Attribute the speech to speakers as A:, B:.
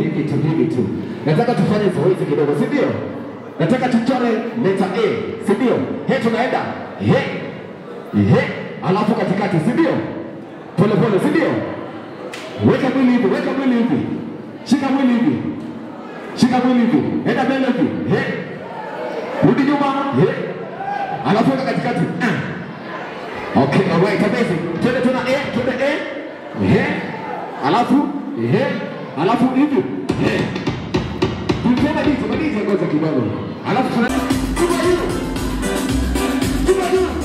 A: hivi tu hivi tu. Nataka tufanye zoezi kidogo, si ndio? Nataka tuchore leta A, si ndio? He, tunaenda he he, alafu katikati, si ndio? Pole pole, si ndio? Weka mwili hivi, weka mwili hivi, shika mwili hivi, shika mwili hivi, enda mbele hivi, he, rudi nyuma, he, alafu weka katikati. Ah. Okay, alright, amazing. Twende tena A, twende A, he, alafu he, alafu hivi, he. Tupenda DJ, madije ngoja kidogo. Alafu tuna Tupa juu. Tupa juu.